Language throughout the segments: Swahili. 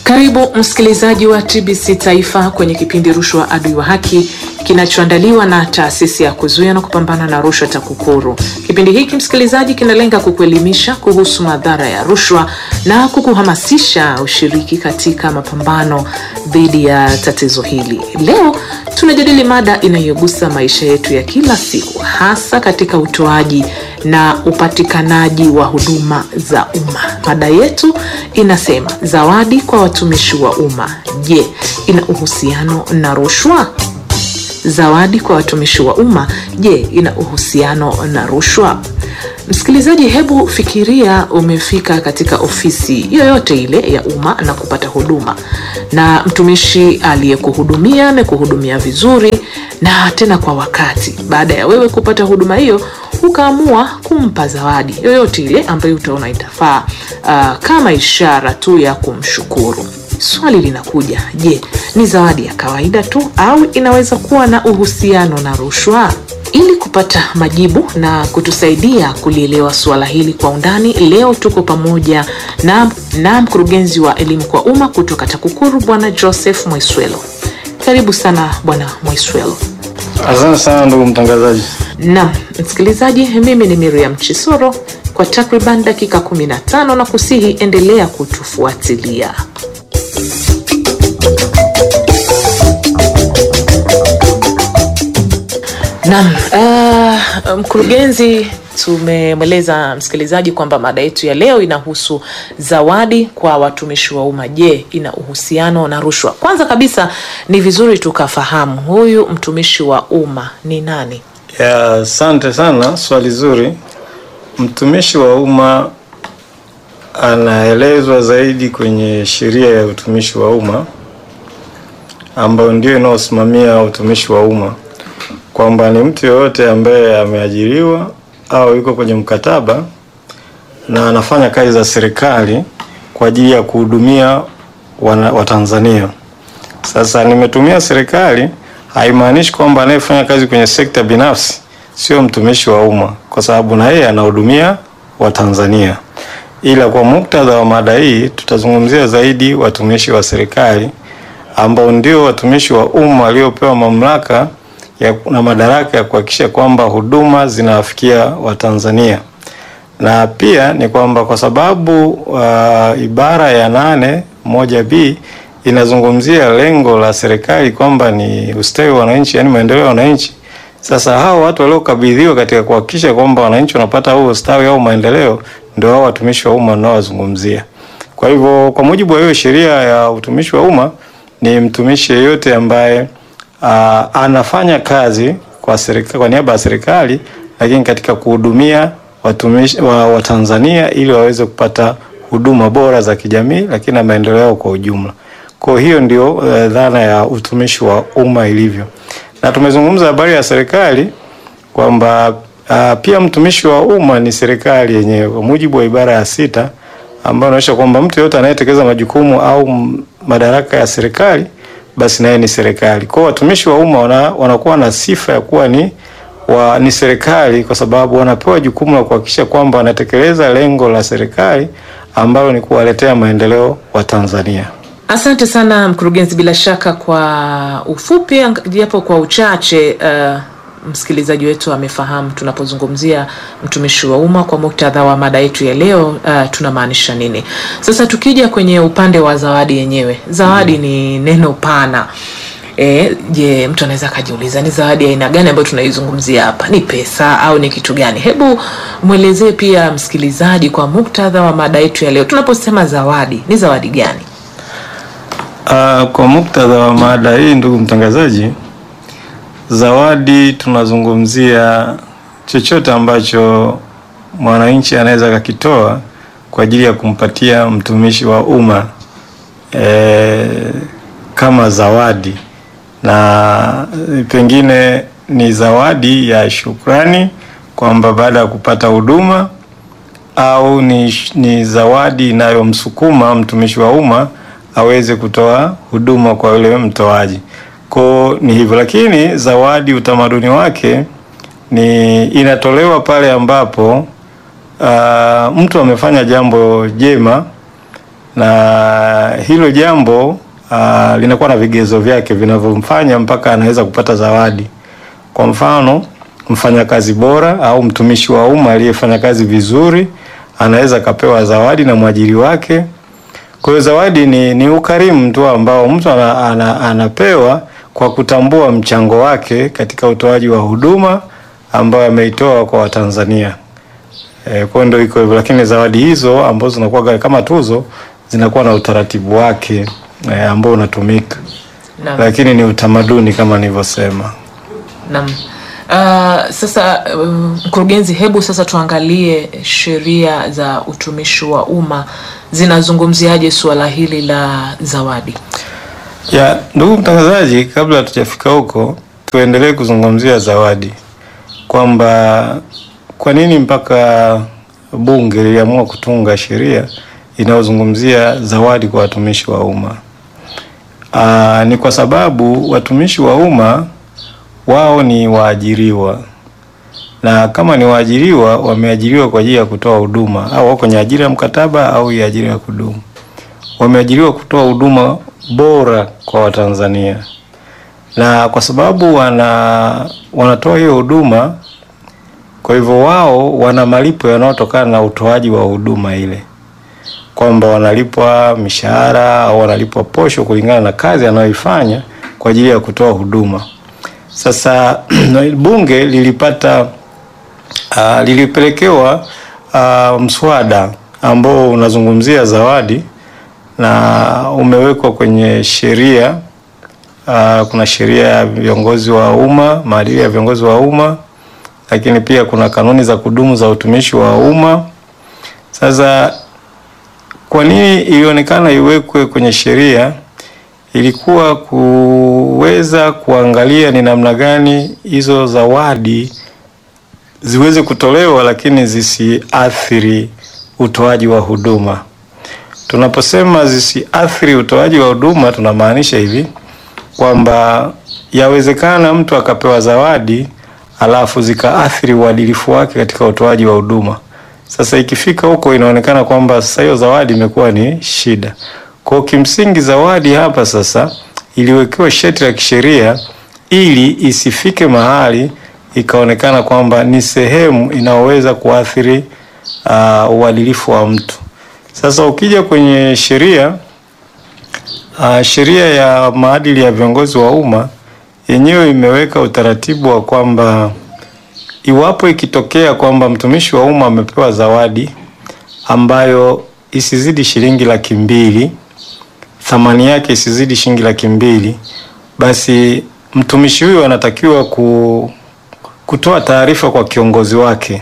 Karibu msikilizaji wa TBC Taifa kwenye kipindi Rushwa Adui wa Haki kinachoandaliwa na taasisi ya kuzuia na kupambana na rushwa TAKUKURU. Kipindi hiki msikilizaji, kinalenga kukuelimisha kuhusu madhara ya rushwa na kukuhamasisha ushiriki katika mapambano dhidi ya tatizo hili. Leo tunajadili mada inayogusa maisha yetu ya kila siku, hasa katika utoaji na upatikanaji wa huduma za umma. Mada yetu inasema zawadi kwa watumishi wa umma, je, ina uhusiano na rushwa? Zawadi kwa watumishi wa umma, je, ina uhusiano na rushwa? Msikilizaji, hebu fikiria umefika katika ofisi yoyote ile ya umma na kupata huduma, na mtumishi aliyekuhudumia amekuhudumia vizuri na tena kwa wakati. Baada ya wewe kupata huduma hiyo, ukaamua kumpa zawadi yoyote ile ambayo utaona itafaa, uh, kama ishara tu ya kumshukuru. Swali linakuja, je, ni zawadi ya kawaida tu au inaweza kuwa na uhusiano na rushwa? Ili kupata majibu na kutusaidia kulielewa suala hili kwa undani, leo tuko pamoja na, na mkurugenzi wa elimu kwa umma kutoka TAKUKURU Bwana Joseph Mwaiswelo. Karibu sana Bwana Mwaiswelo. Asante sana ndugu mtangazaji. Naam, msikilizaji, mimi ni Miriam Chisoro kwa takriban dakika 15 na kusihi endelea kutufuatilia. Naam, uh, mkurugenzi, tumemweleza msikilizaji kwamba mada yetu ya leo inahusu zawadi kwa watumishi wa umma. Je, ina uhusiano na rushwa? Kwanza kabisa ni vizuri tukafahamu huyu mtumishi wa umma ni nani? Ya, asante sana, swali zuri. Mtumishi wa umma anaelezwa zaidi kwenye sheria ya utumishi wa umma ambayo ndio inayosimamia utumishi wa umma kwamba ni mtu yoyote ambaye ameajiriwa au yuko kwenye mkataba na anafanya kazi za serikali kwa ajili ya kuhudumia Watanzania. Sasa nimetumia serikali, haimaanishi kwamba anayefanya kazi kwenye sekta binafsi sio mtumishi wa umma, kwa sababu na yeye anahudumia Watanzania. Ila kwa muktadha wa mada hii tutazungumzia zaidi watumishi wa serikali ambao ndio watumishi wa umma waliopewa mamlaka ya, na madaraka ya kuhakikisha kwamba huduma zinawafikia Watanzania. Na pia ni kwamba kwa sababu uh, ibara ya nane moja b inazungumzia lengo la serikali kwamba ni ustawi wa wananchi, yani maendeleo ya wananchi. Sasa hao watu waliokabidhiwa katika kuhakikisha kwamba wananchi wanapata huo ustawi au maendeleo ndio hao watumishi wa umma wanaowazungumzia. Kwa hivyo kwa mujibu wa hiyo sheria ya utumishi wa umma ni mtumishi yeyote ambaye Uh, anafanya kazi kwa serikali, kwa niaba ya serikali lakini katika kuhudumia watumishi wa Watanzania ili waweze kupata huduma bora za kijamii lakini na maendeleo yao kwa ujumla. Kwa hiyo ndio uh, dhana ya utumishi wa umma ilivyo, na tumezungumza habari ya serikali kwamba uh, pia mtumishi wa umma ni serikali yenyewe kwa mujibu wa ibara ya sita ambayo inaonyesha kwamba mtu yeyote anayetekeleza majukumu au madaraka ya serikali basi naye ni serikali. Kwa watumishi wa umma wana, wanakuwa na sifa ya kuwa ni wa, ni serikali kwa sababu wanapewa jukumu la kuhakikisha kwamba wanatekeleza lengo la serikali ambalo ni kuwaletea maendeleo wa Tanzania. Asante sana mkurugenzi, bila shaka kwa ufupi japo kwa uchache uh, msikilizaji wetu amefahamu tunapozungumzia mtumishi wa umma kwa muktadha wa mada yetu ya leo uh, tunamaanisha nini. Sasa tukija kwenye upande wa zawadi yenyewe, zawadi mm. ni neno pana. E, je, mtu anaweza akajiuliza ni zawadi ya aina gani ambayo tunaizungumzia hapa? Ni pesa au ni kitu gani? Hebu mwelezee pia msikilizaji kwa muktadha wa mada yetu ya leo, tunaposema zawadi ni zawadi gani? Uh, kwa muktadha wa mada hii, ndugu mtangazaji, zawadi tunazungumzia chochote ambacho mwananchi anaweza akakitoa kwa ajili ya kumpatia mtumishi wa umma e, kama zawadi, na pengine ni zawadi ya shukrani kwamba baada ya kupata huduma au ni, ni zawadi inayomsukuma mtumishi wa umma aweze kutoa huduma kwa yule mtoaji. Kwa ni hivyo, lakini zawadi utamaduni wake ni inatolewa pale ambapo uh, mtu amefanya jambo jema na hilo jambo uh, linakuwa na vigezo vyake vinavyomfanya mpaka anaweza kupata zawadi. Kwa mfano, mfanyakazi bora au mtumishi wa umma aliyefanya kazi vizuri anaweza akapewa zawadi na mwajiri wake. Kwa hiyo zawadi ni, ni ukarimu tu ambao mtu ana, ana, anapewa kwa kutambua mchango wake katika utoaji wa huduma ambayo ameitoa kwa Watanzania. E, kwa hiyo ndio iko hivyo, lakini zawadi hizo ambazo zinakuwa kama tuzo zinakuwa na utaratibu wake e, ambao unatumika, Naam. lakini ni utamaduni kama nilivyosema. Naam. Uh, sasa uh, mkurugenzi, hebu sasa tuangalie sheria za utumishi wa umma zinazungumziaje suala hili la zawadi. Ya, ndugu mtangazaji, kabla hatujafika huko, tuendelee kuzungumzia zawadi kwamba kwa nini mpaka bunge liliamua kutunga sheria inayozungumzia zawadi kwa watumishi wa umma. Aa, ni kwa sababu watumishi wa umma wao ni waajiriwa, na kama ni waajiriwa, wameajiriwa kwa ajili ya kutoa huduma, au wako kwenye ajira ya mkataba au ya ajira ya kudumu wameajiriwa kutoa huduma bora kwa Watanzania, na kwa sababu wana wanatoa hiyo huduma, kwa hivyo wao wana malipo yanayotokana na utoaji wa huduma ile, kwamba wanalipwa mishahara au wanalipwa posho kulingana na kazi anayoifanya kwa ajili ya kutoa huduma. Sasa bunge lilipata uh, lilipelekewa uh, mswada ambao unazungumzia zawadi na umewekwa kwenye sheria uh, kuna sheria ya viongozi wa umma, maadili ya viongozi wa umma, lakini pia kuna kanuni za kudumu za utumishi wa umma. Sasa kwa nini ilionekana iwekwe kwenye sheria? Ilikuwa kuweza kuangalia ni namna gani hizo zawadi ziweze kutolewa, lakini zisiathiri utoaji wa huduma. Tunaposema zisiathiri utoaji wa huduma tunamaanisha hivi kwamba yawezekana mtu akapewa zawadi alafu zikaathiri uadilifu wake katika utoaji wa huduma. Sasa ikifika huko inaonekana kwamba sasa hiyo zawadi imekuwa ni shida. Kwa kimsingi zawadi hapa sasa iliwekewa sharti la kisheria ili isifike mahali ikaonekana kwamba ni sehemu inayoweza kuathiri uh, uadilifu wa mtu. Sasa ukija kwenye sheria uh, sheria ya maadili ya viongozi wa umma yenyewe imeweka utaratibu wa kwamba iwapo ikitokea kwamba mtumishi wa umma amepewa zawadi ambayo isizidi shilingi laki mbili, thamani yake isizidi shilingi laki mbili, basi mtumishi huyo anatakiwa ku, kutoa taarifa kwa kiongozi wake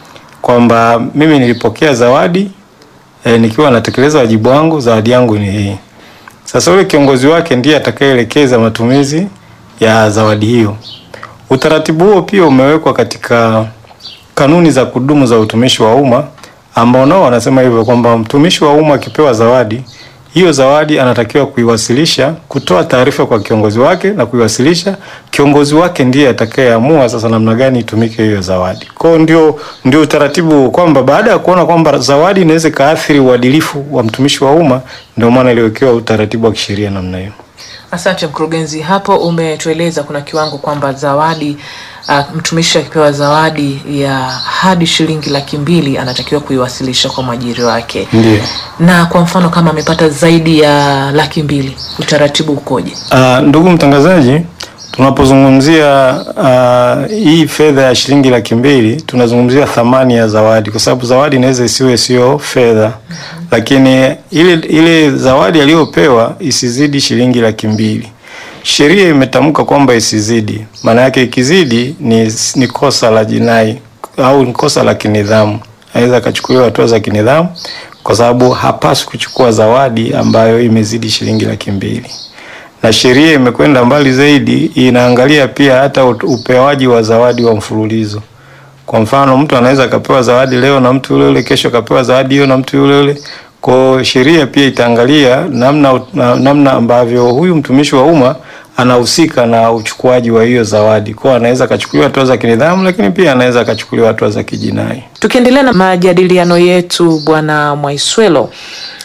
kwamba mimi nilipokea zawadi e, nikiwa natekeleza wajibu wangu, zawadi yangu ni hii. Sasa yule kiongozi wake ndiye atakayeelekeza matumizi ya zawadi hiyo. Utaratibu huo pia umewekwa katika kanuni za kudumu za utumishi wa umma ambao nao wanasema hivyo kwamba mtumishi wa umma akipewa zawadi, hiyo zawadi anatakiwa kuiwasilisha, kutoa taarifa kwa kiongozi wake na kuiwasilisha. Kiongozi wake ndiye atakayeamua sasa namna gani itumike hiyo zawadi. Kwa hiyo ndio ndio utaratibu kwamba baada ya kuona kwamba zawadi inaweza kaathiri uadilifu wa mtumishi wa umma, ndio maana iliwekewa utaratibu wa kisheria namna hiyo. Asante mkurugenzi, hapo umetueleza kuna kiwango kwamba zawadi uh, mtumishi akipewa zawadi ya hadi shilingi laki mbili anatakiwa kuiwasilisha kwa mwajiri wake. Ndio. Na kwa mfano kama amepata zaidi ya laki mbili utaratibu ukoje? Uh, ndugu mtangazaji, tunapozungumzia uh, hii fedha ya shilingi laki mbili tunazungumzia thamani ya zawadi, kwa sababu zawadi inaweza isiwe sio fedha mm -hmm. Lakini ile ile zawadi aliyopewa isizidi shilingi laki mbili. Sheria imetamka kwamba isizidi, maana yake ikizidi ni, ni kosa la jinai au ni kosa la kinidhamu, anaweza akachukuliwa hatua za kinidhamu, kwa sababu hapaswi kuchukua zawadi ambayo imezidi shilingi laki mbili na sheria imekwenda mbali zaidi, inaangalia pia hata upewaji wa zawadi wa mfululizo. Kwa mfano, mtu anaweza akapewa zawadi leo na mtu yule yule, kesho akapewa zawadi hiyo na mtu yule yule. Kwa sheria pia itaangalia namna namna ambavyo huyu mtumishi wa umma anahusika na uchukuaji wa hiyo zawadi. Kwa hiyo anaweza akachukuliwa hatua za kinidhamu, lakini pia anaweza akachukuliwa hatua za kijinai. Tukiendelea na majadiliano yetu, Bwana Mwaiswelo, uh,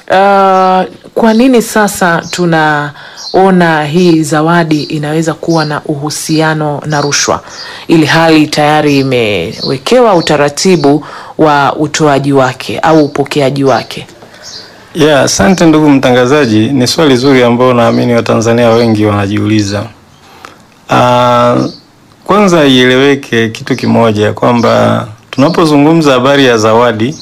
kwa nini sasa tunaona hii zawadi inaweza kuwa na uhusiano na rushwa, ili hali tayari imewekewa utaratibu wa utoaji wake au upokeaji wake? Yeah, asante ndugu mtangazaji, ni swali zuri ambalo naamini Watanzania wengi wanajiuliza. Uh, kwanza ieleweke kitu kimoja kwamba tunapozungumza habari ya zawadi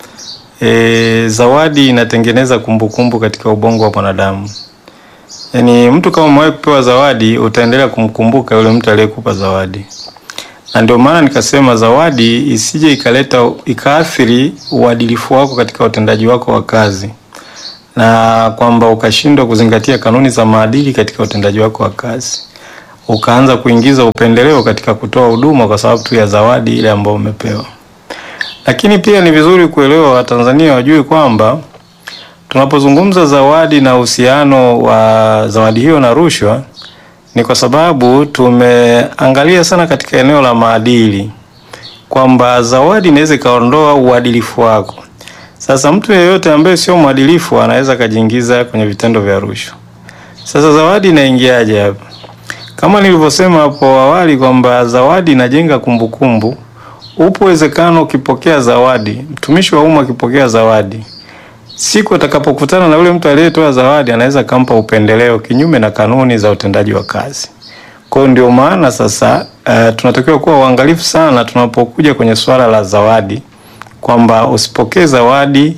e, zawadi inatengeneza kumbukumbu katika ubongo wa mwanadamu. Yaani mtu kama umewahi kupewa zawadi utaendelea kumkumbuka yule mtu aliyekupa zawadi, na ndio maana nikasema zawadi isije ikaleta ikaathiri uadilifu wako katika utendaji wako wa kazi, na kwamba ukashindwa kuzingatia kanuni za maadili katika utendaji wako wa kazi, ukaanza kuingiza upendeleo katika kutoa huduma kwa sababu tu ya zawadi ile ambayo umepewa. Lakini pia ni vizuri kuelewa, Watanzania wajue kwamba tunapozungumza zawadi na uhusiano wa zawadi hiyo na rushwa ni kwa sababu tumeangalia sana katika eneo la maadili kwamba zawadi inaweza ikaondoa uadilifu wako. Sasa mtu yeyote ambaye sio mwadilifu anaweza akajiingiza kwenye vitendo vya rushwa. Sasa zawadi inaingiaje hapa? Kama nilivyosema hapo awali kwamba zawadi inajenga kumbukumbu. Upo uwezekano ukipokea zawadi, mtumishi wa umma akipokea zawadi, siku atakapokutana na yule mtu aliyetoa zawadi, anaweza kampa upendeleo kinyume na kanuni za utendaji wa kazi. Kwa hiyo ndio maana sasa uh, tunatakiwa kuwa uangalifu sana tunapokuja kwenye swala la zawadi, kwamba usipokee zawadi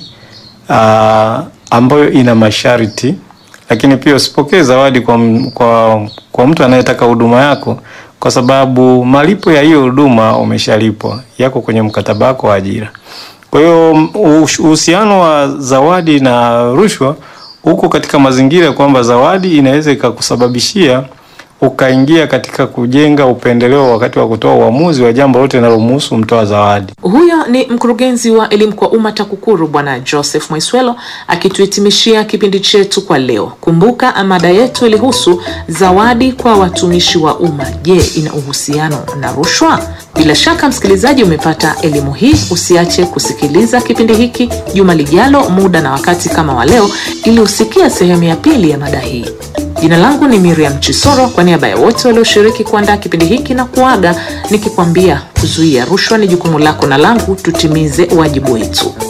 uh, ambayo ina masharti, lakini pia usipokee zawadi kwa, kwa, kwa mtu anayetaka huduma yako kwa sababu malipo ya hiyo huduma umeshalipwa, yako kwenye mkataba wako wa ajira. Kwa hiyo uhusiano wa zawadi na rushwa huko katika mazingira kwamba zawadi inaweza ikakusababishia ukaingia katika kujenga upendeleo wakati wa kutoa uamuzi wa jambo lote linalomhusu mtoa zawadi. Huyo ni mkurugenzi wa elimu kwa umma TAKUKURU Bwana Joseph Mwaiswelo akituhitimishia kipindi chetu kwa leo. Kumbuka mada yetu ilihusu zawadi kwa watumishi wa umma. Je, ina uhusiano na rushwa? Bila shaka msikilizaji, umepata elimu hii. Usiache kusikiliza kipindi hiki juma lijalo, muda na wakati kama wa leo, ili usikie sehemu ya pili ya mada hii. Jina langu ni Miriam Chisoro, kwa niaba ya wote walioshiriki kuandaa kipindi hiki na kuaga nikikwambia kuzuia rushwa ni jukumu lako na langu, tutimize wajibu wetu.